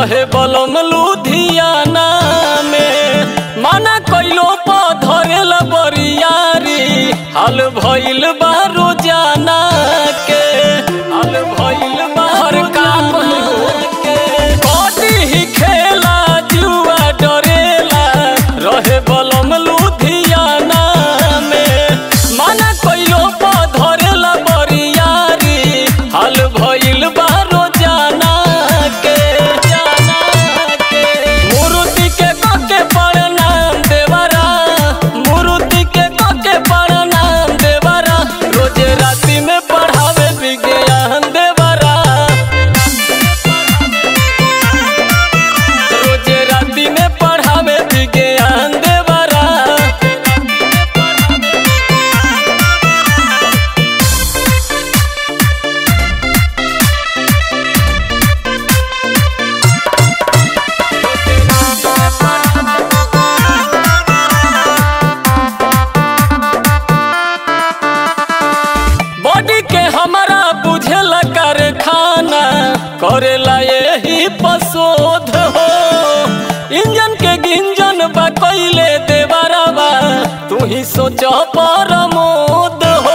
रहे बलम लुधियाना में माना कइलो प धरेला बरियारी हाल भइल बा रोजाना के हाल भइल बा हर काम के कदी ही खेला जुआ डरेला रहे बलम लुधियाना में माना कइलो प धरेला बरियारी हाल भइल बा रोजाना के जाना के मूर्ति के कके प्रणाम देवरा मूर्ति के कके प्रणाम देवरा रोज राति में पढ़ावे विज्ञान देवरा रोज राति में पढ़ावे विज्ञान देवरा बॉडी के हमारा बुझेला कारखाना करेला यही पशोध हो इंजन के गिंजन बा कइले देवरवा तू ही सोच परमोद हो